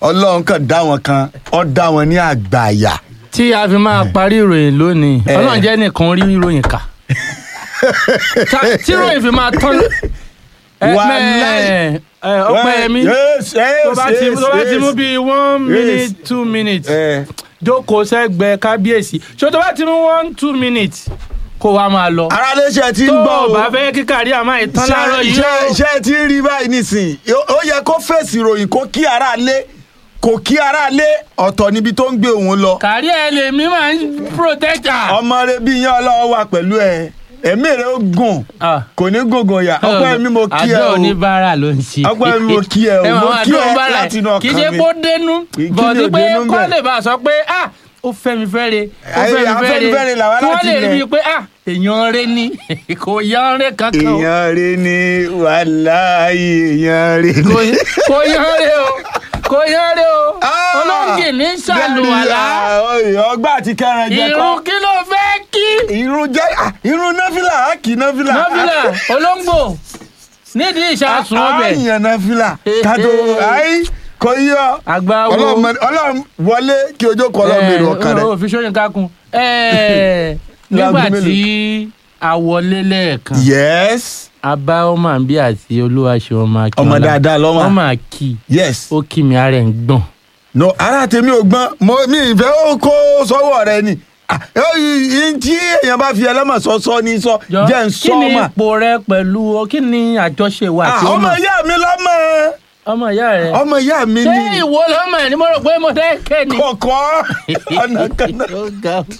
ọlọ́run kan dá wọn kan ọ dá wọn ní àgbàyà. tí a fi máa parí ìròyìn lónìí Eh. ọlọ́run jẹ́ nìkan rí ìròyìn kà Ta- tí ìròyìn fi máa tán ẹ, Wàláì. mẹ́- ẹ, ọpẹ́yẹmí Yes, yes, tó bá ti yes, tó bá ti yes. mú bíi one Yes. minute two minutes Eh, jókòó sẹ́gbẹ̀ẹ́ kábíyèsí ṣé tó bá ti mú one two minutes kó wa máa lọ ara léṣe ti ń tó gbọ́ o o bá fẹ́ kí kárí àmọ́ ìtàn láàárọ̀ yìí ṣe o ṣe ti ń rí báyìí nísìnyí ó yẹ kó fèsì ìròyìn kó kí ara lé kò kí ara lé ọ̀tọ̀ níbi tó ń gbé òun lọ kárí ẹ lèmi máa ń protect her. ọmọ rẹ bí yan ọlọ́wọ́ wà pẹ̀lú ẹ ẹ̀mí rẹ ó gùn Ah. kò ní gògùn ọ̀yà ọpẹ́ mi mo kí ẹ àjọ o oníbàárà ló ń ṣe. Ọpẹ́ mi mo kí ẹ o, mọ̀ mo àwọn kí àjọ ẹ oníbàárà láti inú ọkàn kì í ṣe mi. pé ó dénú Kí ni bọ̀dí ò pé dénú kọ́ bẹ̀? lè bá a sọ pé ah ó fẹ́ mi fẹ́ re ó Ayé, fẹ́ mi fẹ́ re Afẹ́nifẹ́re làwa kí wọ́n láti lè rí ilẹ̀. i pé ah èèyàn rẹ ni kò yan rẹ kankan o èèyàn rẹ ni wàláhì èèyàn rẹ ni. Kò- kò yan rẹ o kò yan rẹ o Ah! olóńgì ní ṣàlùwàlá Bẹ́ẹ̀ni, ah, ọgbà àti kẹrin jẹ irun kọ́ kí ló fẹ́ kí irun jẹ ah, irun náfìlà á kì í náfìlà. nọ́fìlà olóńgbò nídìí ìṣàsùn ọbẹ̀ àyàn náfìlà kátó ayi kò yọ. àgbáwo Ọlọ́run ọlọ́run wọlé kí ojú kọ ọlọ́run bèrè ọkàn rẹ. òfin sóyún kákun Eh, nígbà Láago mélòó? tí a wọlé lẹ́ẹ̀kan yes a bá ọmọ àbí àti olúwaṣe ọmọ akínọlá Ọmọ dáadáa lọ́mọ. ọmọ àkì yes. ó kí mi ara ẹ̀ ń gbọ̀n no ara tèmi ò gbọ́n mo mi ìfẹ́ ó kó sọ́wọ́ rẹ ni Ah, eh, yìí tí èèyàn bá fi ẹlẹ́mọ̀ sọ sọ ní sọ Jọ, jẹ́ ń kí sọ ni mà. ipò rẹ pẹ̀lú kí ni àjọṣe wa Ah, àti ọmọ ọmọ ìyá mi lọ́mọ ọmọ ìyá rẹ ọmọ ìyá mi ṣé ni ìwọ lọ́mọ ẹ̀ ni mo rò pé mo dẹ́kẹ́ ni. kọ̀kọ́ ọ̀nà kan náà. Ó ga ó.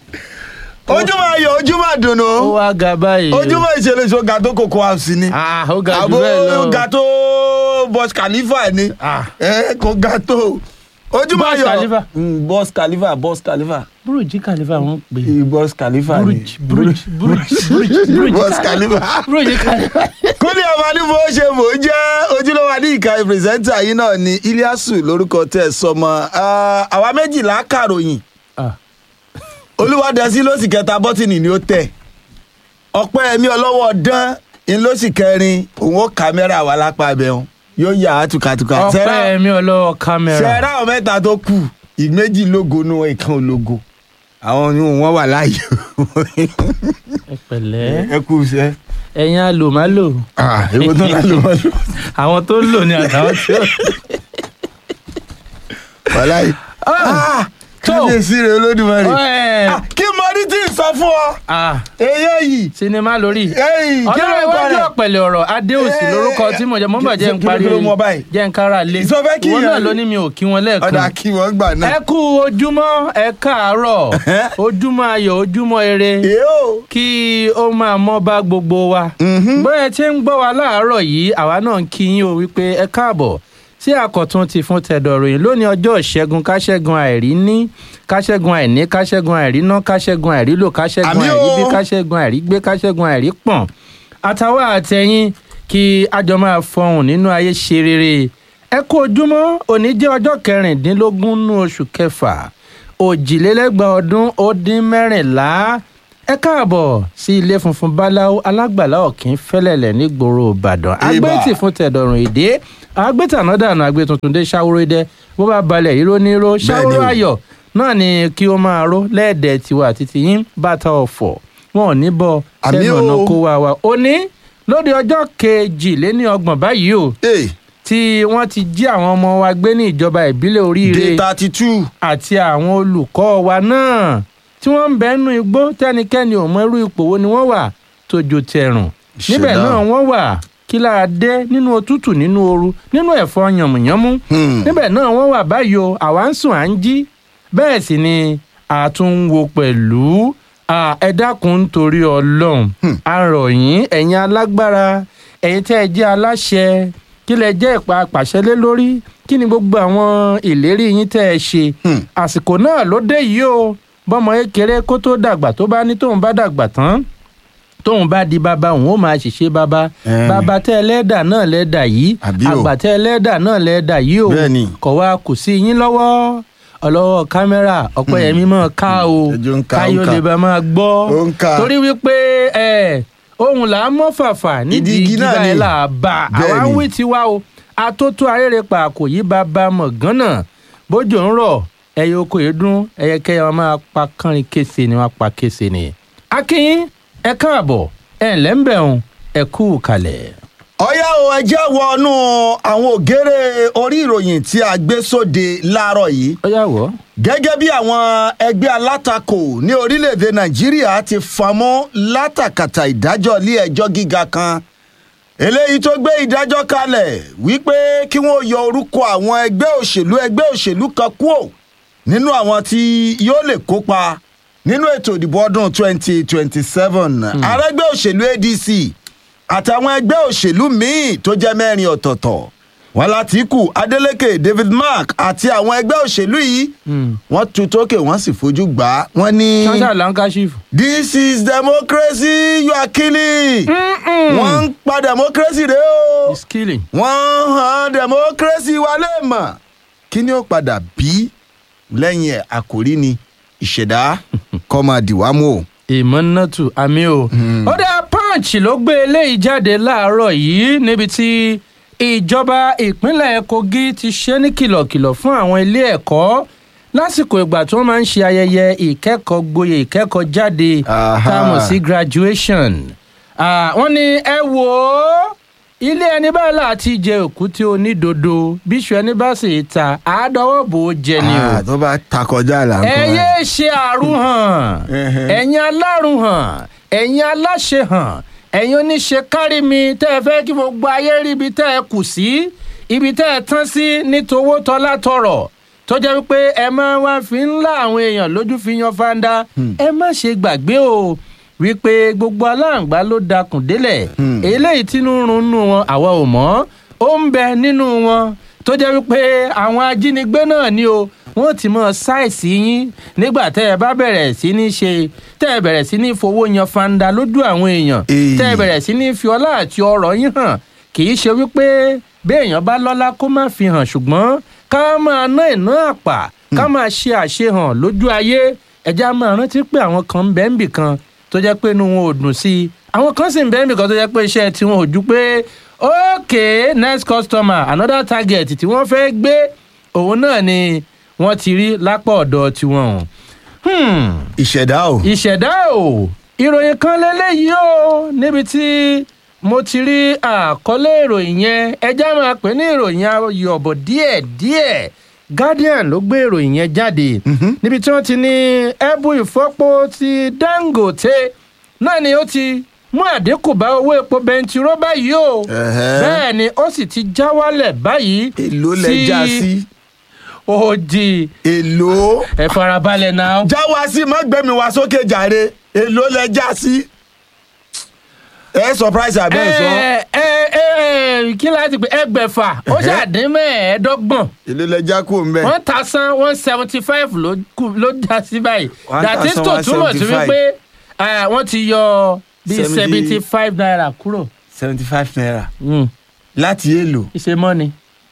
ojúmọ́ ayọ̀ ojúmọ́ àdùnnú ó wá ga báyìí o. ojúmọ́ ìṣẹ̀lẹ̀ ìṣó ga tó kòkó house ni Ah, ó ga jù àbó bẹ́ẹ̀ lọ. ga tó bus khalifa ni Ah. ẹ kò ga tó ojúmọ́ Bus ayọ̀ Khalifa. Mm, bus khalifa bus khalifa burújí kàlífà wọn pè é. Eh, bus khalifa ni burújí burújí burújí burújí burújí bus kàlífà. khalifa. burújí kàlífà. kúnlẹ̀ ọmọ ní bó ṣe mò ń jẹ́ ojúlówó adé ìka pírẹsẹ́ńtà yìí náà ni iliasu lórúkọ tẹ̀ sọmọ Ah, àwa méjìlá kàròyìn Ah. olúwadẹ́sí ló sì kẹta bọ́tìnì ni ó tẹ̀ ọpẹ́ ẹ̀mí ọlọ́wọ́ dán in ló sì kẹrin òun ó kámẹ́rà wà lápá abẹ́hùn yóò yà á tùkàtùkà ọpẹ́ mi ọlọ́wọ́ kámẹ́rà. ṣẹ́ra àwọn mẹ́ta tó kù ìméjì lógo nu ìkan ológo àwọn ni wọn wà láàyè ẹ pẹ̀lẹ́ ẹ kú iṣẹ́ ẹ̀yin alòmálò èwo tó lálẹ́ wọn lò àwọn tó lò ní àtàwọn tí ó. wàláyé tó. kábíyèsí rẹ olódùmarè Ẹ. Ah, kí mo rí tí ì sọ fún ọ Ah, èyí yìí sinimá lórí. èyí kí ọlọ́run ló ń iwájú parẹ́ ọ̀pẹ̀lẹ̀ ọ̀rọ̀ adéòsì Eh, lórúkọ tí mo jẹ́ mo bọ̀ jẹ́ ń kí ló- parí kí ló mú ọ báyìí? jẹ́ ń kára lé Ìsọ fẹ́ kí ìwọ ìyá náà rẹ- ló ní mi ò kí wọn ọ̀dà lẹ́ẹ̀kan kí wọ́n gbà náà. ẹ kú ojúmọ́ ẹ káàárọ̀ ojúmọ́ ayọ̀ ojúmọ́ ire èyó kí ó máa mọ́ bá gbogbo wa bóyá tí ń gbọ́ wa láàárọ̀ yìí àwa náà ń kí yín o wípé ẹ káàbọ̀ sí àkọ́tún ti fún tẹ̀dọ̀ròyìn lónìí ọjọ́ ìṣẹ́gun káṣẹ́gun àìrí ní káṣẹ́gun àìní káṣẹ́gun àìrí ná káṣẹ́gun àìrí lò káṣẹ́gun Àmì àìrí bí o. káṣẹ́gun àìrí gbé káṣẹ́gun àìrí pọ̀n àtàwọn àtẹ̀yìn kí àjọ máa fọhùn nínú ayé ṣe rere ẹ kú ojúmọ́ òní jẹ́ ọjọ́ kẹrìndínlógún nínú oṣù kẹfà òjìlélẹ́gbàá ọdún ó dín mẹ́rìnlá ẹ káàbọ̀ sí ilé funfun báláwo alágbàlá ọ̀kín fẹ́lẹ̀lẹ̀ nígboro ìbàdàn agbẹ́tì fún tẹ̀dọ̀rùn èdè agbẹ́tànádànù agbẹ́tuntun dé ṣáwóró dẹ bó bá balẹ̀ ìró níró ṣáwóró o. ayọ̀ náà ni kí ó máa ró lẹ́ẹ̀dẹ̀ tiwa àti tiyín bàtà ọ̀fọ̀ wọn ò ní bọ Àmì sẹ́nu o. ọ̀nà kó wa wa òní lóde ọjọ́ kejìléní ọgbọ̀n báyìí o ee tí wọ́n ti jí àwọn ọmọ wa gbé ní ìjọba ìbílẹ̀ oríire day thirty two àti àwọn olùkọ́ wa náà tí wọ́n ń bẹ nínú igbó tẹ́nikẹ́ni ò mọ irú ipò wo ni wọ́n wà tójó tẹrùn níbẹ̀ Ìṣẹ̀dá. náà wọ́n wà kí lára dé nínú òtútù nínú ooru nínú ẹ̀fọ́ yànmùyánmú Hmm. níbẹ̀ náà wọ́n wà báyìí o àwa ń sùn à ń jí bẹ́ẹ̀ sì ni àtúnwò pẹ̀lú à, ẹ dákun nítorí ọlọ́run a rọ̀ yín ẹ̀yin alágbára ẹ̀yin tẹ́ ẹ jẹ́ aláṣẹ kí lẹ jẹ́ ìpa pàṣẹ lé lórí kí ni gbogbo àwọn ìlérí yín tẹ́ ẹ ṣe Hmm. àsìkò náà ló dé yìí o bọ́mọ kékeré kó tó dàgbà tó bá ní tóun bá dàgbà tán tóun bá di bàbá òun ó máa ṣiṣẹ́ bàbá Ẹ̀ẹ́nì. bàbá tẹ́ ẹlẹ́dà náà lẹ́dà yìí Àbí o. àgbà tẹ́ ẹlẹ́dà náà lẹ́dà yìí o Bẹ́ẹ̀ni. kọ̀ wá kù sí yín lọ́wọ́ ọlọ́wọ́ kámẹ́rà ọ̀pẹ́yẹmí mọ̀ ká o Ẹjọ́ ń ka, ó ń káyọ̀ ka. lè bá máa gbọ́ Ó ń ka. torí wípé ẹ ohun là á mọ́ fàfà nídìí Ìdí igi igi náà báyìí ni. là á bá a àwa ń Bẹ́ẹ̀ni. wí tiwa o atótó arére pa kò yí bàbá mọ̀ gánà bójú ń rọ̀ ẹyẹ oko yìí dún ẹyẹkẹyẹ wọn máa pa kánrin kése ni wọn pa kése ni. akínyín ẹ káàbọ̀ ẹ ǹlẹ́ ń bẹ̀rùn ẹ kú kalẹ̀. ọ̀yá o ẹ jẹ́ wọnú àwọn ògèrè orí ìròyìn tí a gbé sóde láàárọ̀ yìí ó yà wọ́. gẹ́gẹ́ bí àwọn ẹgbẹ́ alátakò ní orílẹ̀-èdè nàìjíríà ti fọmọ́ látàkàtà ìdájọ́ ilé ẹjọ́ gíga kan eléyìí tó gbé ìdájọ́ kalẹ̀ wípé kí wọ́n yọ orúkọ àwọn ẹgbẹ́ òṣèlú ẹgbẹ́ òṣèlú kan kúò nínú àwọn tí yóò lè kópa nínú ètò ìdìbò ọdún 2027 arẹgbẹ́ òṣèlú adc àtàwọn ẹgbẹ́ òṣèlú míì tó jẹ́ mẹ́rin ọ̀tọ̀ọ̀tọ̀ wọn látìkù adeleke david mark àti àwọn ẹgbẹ́ òṣèlú yìí wọ́n tu tókè wọ́n sì fojú gbà á wọ́n ní. ṣáṣá lankashif. this is democracy you are killing. wọ́n ń pa democracy rẹ o is killing. wọ́n hàn democracy wa lè mọ̀ kí ni ó padà bí lẹ́yìn ẹ̀ àkórí ni ìṣẹ̀dá kọ́ máa dìwà mú o. ìmọ̀nàtù àmì o. ó dá punch ló gbé eléyìí jáde láàárọ̀ yìí níbi tí ìjọba ìpínlẹ̀ kogi ti ṣe ní kìlọ̀kìlọ̀ fún àwọn ilé ẹ̀kọ́ lásìkò ìgbà tí wọ́n máa ń ṣe ayẹyẹ ìkẹ́kọ̀ọ́ gboyè ìkẹ́kọ̀ọ́ jáde Aha. tá a mọ̀ sí graduation. Ah, wọ́n ní ẹ wò ó ilé ẹni báyìí láti jẹ òkúté onídodo bíṣu ẹni bá sì ta àádọ́wọ́ bò ó jẹ ni o Ah, tó bá ta kọjá là ń ẹ kọ́ yéé ṣe àrùhàn Ẹhẹ́. ẹ̀yin alárùhàn ẹ̀yin aláṣehàn ẹ̀yin oníṣe kárí mi tẹ́ ẹ fẹ́ kí gbogbo ayé rí ibi tẹ́ ẹ kù sí ibi tẹ́ ẹ tán sí nítòwó tọ́lá tọrọ̀ tó jẹ́ wípé ẹ máa wá fi ń lá àwọn èèyàn lójú fi yan fanda ẹ má ṣe gbàgbé o wípé gbogbo aláǹgbá ló dakùn délẹ̀ eléyìí tínú ń runú wọn àwa ò mọ̀ ó ń bẹ nínú wọn tó jẹ́ wípé àwọn ajínigbé náà ni o wọ́n ti mọ ṣáìsì yín nígbà tẹ́ ẹ bá bẹ̀rẹ̀ sí ní ṣe tẹ́ ẹ bẹ̀rẹ̀ sí ní fowó yan fanda lójú àwọn èèyàn Èyí. tẹ́ ẹ bẹ̀rẹ̀ sí ní fi ọlá àti ọrọ̀ yín hàn kì í ṣe wípé béèyàn bá lọ́lá kó má fi hàn ṣùgbọ́n ká máa ná ìná àpà ká máa ṣe àṣehàn lójú ayé ẹja máa rántí pé àwọn kan ń bẹ́ẹ̀ nbì kan tó jẹ́ pé inú wọn ò dùn sí i àwọn kan sì ń bẹ́ẹ̀ nbì kan tó jẹ́ pé iṣẹ́ tiwọn ò ju pé okay next customer another target tí wọ́n fẹ́ gbé òun náà ni wọ́n ti rí lápá ọ̀dọ̀ tiwọn. Hmm ìṣẹ̀dá o. ìṣẹ̀dá o ìròyìn kan lélẹ́yìí o níbi tí mo ti rí àkọlé ìròyìn yẹn ẹjá máa pè ní ìròyìn ayọ̀bọ̀ díẹ̀díẹ̀ guardian ló gbé ìròyìn yẹn jáde níbi tí wọ́n ti ní ẹ̀bù ìfọ́pọ̀ ti dangote náà ni ó ti mú àdínkù bá owó epo bẹntiró báyìí o Ẹ̀hẹ́. bẹ́ẹ̀ ni ó sì ti já wálẹ̀ báyìí èló lẹ já sí. òdì èló. ẹ farabalẹ̀ náà. já wa sí má gbẹ̀mí wa sókè jàre èló lẹ já sí. ẹ surprise abẹ́ ẹ̀ sọ. ẹ ẹ ẹ ẹ kí láti pè ẹgbẹ̀fà ó ṣàdín mẹ́ẹ̀ẹ́dọ́gbọ̀n èló lẹ já kúrò ń bẹ̀. one thousand one seventy five ló kù- ló já sí báyìí One dàtí tó thousand túmọ̀ sí 175. wípé eh, wọ́n ti yọ bíi Seventy- seventy five naira kúrò seventy five naira Mm, láti èlò. ìṣe mọ́ni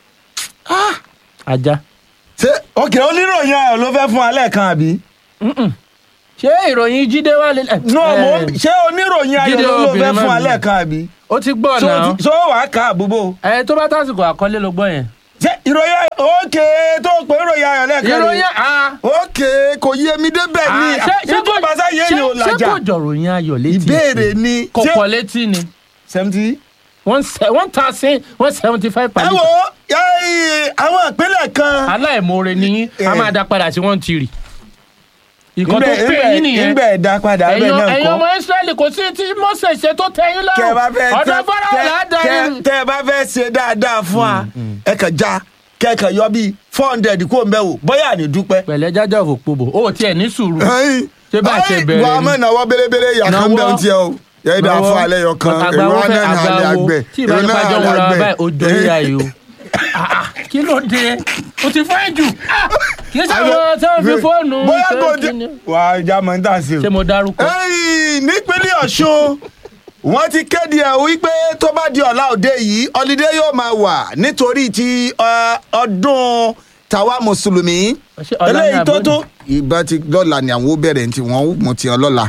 ajá ṣé òkè oníròyìn ayọ̀ ló fẹ́ fún alẹ́ kan àbí. ṣé ìròyìn jíde wà lélẹ̀. no mo Eh, ṣé oníròyìn ayọ̀ Jídé ló ló fẹ́ obìnrin fún má alẹ́ bínú. kan àbí. ó ti gbọ́ Ṣó náà ti- ṣó wàá kà àbúbò. ẹ tó bá tásìkò àkọlé ló gbọ́ yẹn. ṣé ìròyìn ayọ̀ òkè tó pé ìròyìn ayọ̀ lẹ́ẹ̀kan rèé. ìròyìn a. òkè kò yé mi débẹ̀ ni Ah, ṣé- ṣé kò- ìjọba sáyé ṣé- ni ò ṣé làjà. kò jọ̀ròyìn ayọ̀ létí ìbéèrè ni kò ṣé pọ̀ létí ni seventy. one se- one thousand one seventy five per ẹ litre. wo yẹ́n, àwọn ìpínlẹ̀ kan. aláìmoore ni yín a Eh. máa dá padà sí one tìrì. ìkan tó Ńbẹ̀- pè ńbẹ̀- yín nìyẹn ńbẹ̀ ẹ̀dá padà bẹ́ẹ̀ ẹ̀yin náà ẹ̀yin kọ́. ọmọ israẹli kò sí tí mose ṣe tó tẹ́ yín tẹ ẹ bá fẹ́ lọ́rùn ọ̀dọ̀ tẹ- fọ́nrán tẹ- làádáyé. tẹ- tẹ ẹ bá fẹ́ ṣe dáadáa fún wa ẹ kàn já kẹkàn yọ bíi four hundred kó ń bẹ wò bóyá ní dúpẹ́. pẹ̀lẹ́ jájọ́ òfòpobò ó tiẹ̀ ní sùúrù Ṣé bá a ṣe bẹ̀rẹ̀ wà á ni? mọ̀ náwó belebele yà kan Náwó. bẹ́ẹ̀ ń tiẹ̀ o yẹ ìdá Náwó. fún alẹ́ yọ kan àgbàwo èrò fẹ́ náà àlẹ́ àgbàwo àgbẹ̀ tí ìbá nípa jọ wọn ra báyìí ó jọ yíya yìí o Ah, ah, kí ló dé o ti fẹ́ jù Ah, kì í sáwọn tí wọ́n fi fóònù bóyá ṣe kò dé kíni. wà á já mọ̀ ní tà sí o. ṣé mo dárúkọ. Ẹ́yìn, nípínlẹ̀ ọ̀ṣun wọ́n ti kéde ẹ̀ wípé tó bá di ọ̀la òde yìí ọ̀lídé yóò máa wà nítorí ti ọ, ọdún tàwa mùsùlùmí Ṣé ọ̀la ni eléyìí tó àbọ̀dún? tó. ìbá ti lọ́la ni àwọn ó bẹ̀rẹ̀ tí wọ́n mú ti ọ lọ́la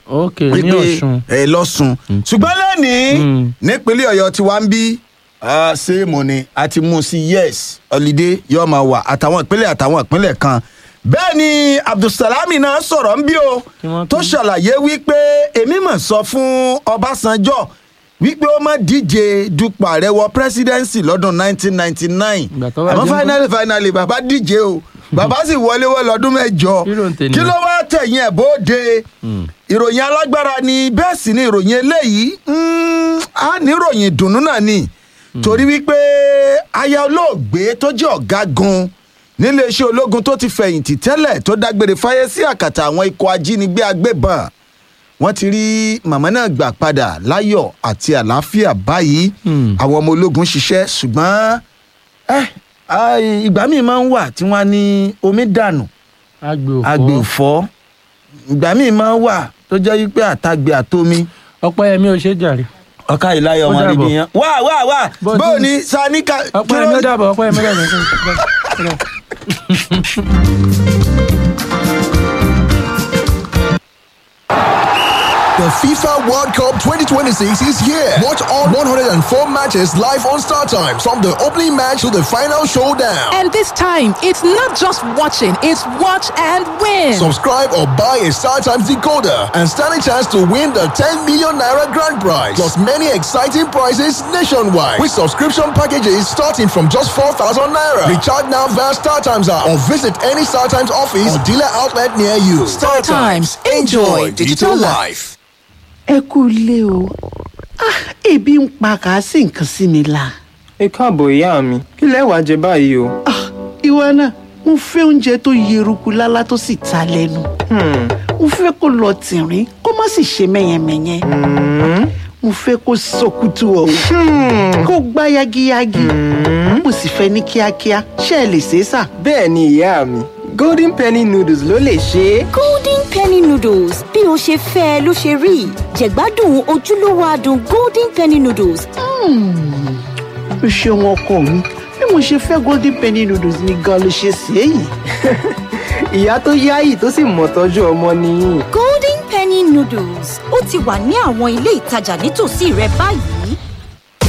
ok ní wípé ọ̀ṣun ẹ lọ́sùn ṣùgbọ́n lónìí Mm. nípínlẹ̀ ọ̀yọ́ tí wàá ń bí ṣéèmù ni a ti mú un sí yes holiday yóò máa wà àtàwọn ìpínlẹ̀ àtàwọn ìpínlẹ̀ kan bẹ́ẹ̀ ni abdulsalami náà sọ̀rọ̀ ń bí o Kí wọ́n tó tún- ṣàlàyé wípé èmi mọ̀ sọ fún ọbásanjọ́ wípé ó má díje dupò ààrẹ wọ presidency lọ́dún 1999 Ìgbà tó wá àmọ́ jẹ́ ń finally finally bàbá díje o bàbá sì wọlé wọ lọ́dún mẹ́jọ Kí ló ń tẹ̀ kí nìyẹn? ló wá tẹ̀yìn ẹ̀ bóde ìròyìn alágbára ni bẹ́ẹ̀ sì ni ìròyìn eléyìí mm, á ní ìròyìn ìdùnnú náà ni torí wípé aya olóògbé tó jẹ́ ọ̀gágun níléeṣẹ́ ológun tó ti fẹ̀yìntì tẹ́lẹ̀ tó dágbére fáyé sí àkàtà àwọn ikọ̀ ajínigbé agbébọn wọ́n ti rí màmá náà gbà padà láyọ̀ àti àlàáfíà báyìí Hmm. àwọn ọmọ ológun ṣiṣẹ́ ṣùgbọ́n ẹ ai, ìgbà míì máa ń wà tí wọ́n á ní omi dànù agbe òfò agbe òfò ìgbà míì máa ń wà tó jẹ́ wípé àtàgbé àtomi ọpẹ́yẹmí ò ṣe jàre ọ̀ka ìláyọ̀ Ó wọn dàbọ̀. níbi yẹn. wá wá wá Bó bó ti- ni sanika ọpẹ́yẹmí ó dàbọ̀ ọpẹ́yẹmí ó dàbọ̀ The FIFA World Cup 2026 is here. Watch all 104 matches live on Star Times from the opening match to the final showdown. And this time, it's not just watching, it's watch and win. Subscribe or buy a Star Times decoder and stand a chance to win the 10 million naira grand prize. Plus many exciting prizes nationwide with subscription packages starting from just 4,000 naira. Recharge now via Star Times app or visit any Star Times office or dealer outlet near you. Star Times. Enjoy digital life. ẹ kú ilé o Ah, ebi ń pa kàásì nǹkan sí mi la ẹ káàbọ̀ ìyá mi kí lẹ wàá jẹ báyìí o. Ah, ìwọ náà mo fẹ́ oúnjẹ tó yeruku lálá tó sì ta lẹ́nu mo fẹ́ kó lọ tìrín kó má sì ṣe mẹ́yẹmẹ́yẹ mo fẹ́ kó sọkútù ọ̀hún kó gbá yagiyagi mo sì fẹ́ ní kíákíá ṣé ẹ lè ṣe é sà. bẹ́ẹ̀ ni ìyá mi golden penny noodles ló lè ṣe é. golden penny noodles bí o ṣe fẹ́ ẹ ló ṣe rí jẹ̀gbádùn ojúlówó adùn golden penny noodles o ṣeun ọkọ mi bí mo ṣe fẹ́ golden penny noodles ni gan ló ṣe sí èyí. ìyá tó yáyì tó sì mọ̀ tọ́jú ọmọ nìyí. golden penny noodles ó ti wà ní àwọn ilé ìtajà nítòsí rẹ báyìí